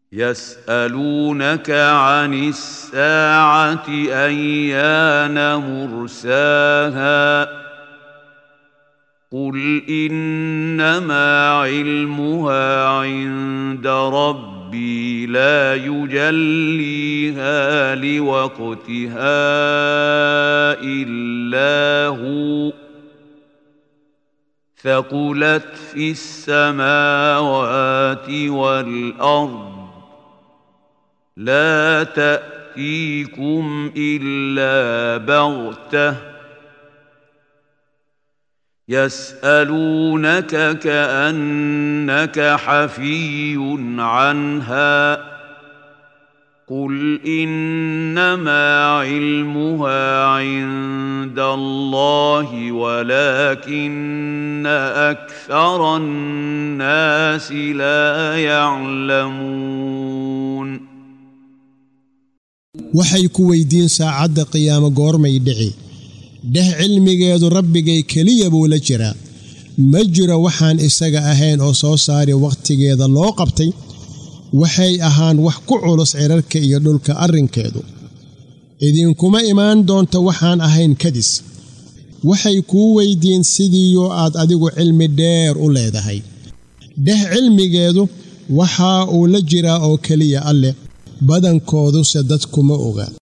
يسالونك عن الساعه ايان مرساها قل انما علمها عند ربي لا يجليها لوقتها الا هو ثقلت في السماوات والارض لا تاتيكم الا بغته يسالونك كانك حفي عنها قل انما علمها عند الله ولكن اكثر الناس لا يعلمون waxay ku weydiin saacadda qiyaamo goormay dhici dheh cilmigeedu rabbigay keliya buu la jiraa ma jiro waxaan isaga ahayn oo soo saari wakhtigeeda loo qabtay waxay ahaan wax ku culus cirarka iyo dhulka arrinkeedu idinkuma imaan doonta waxaan ahayn kadis waxay kuu weyddiin sidiiyo aad adigu cilmi dheer u leedahay dheh cilmigeedu waxaa uu la jiraa oo keliya alleh badankooduse dadkuma oga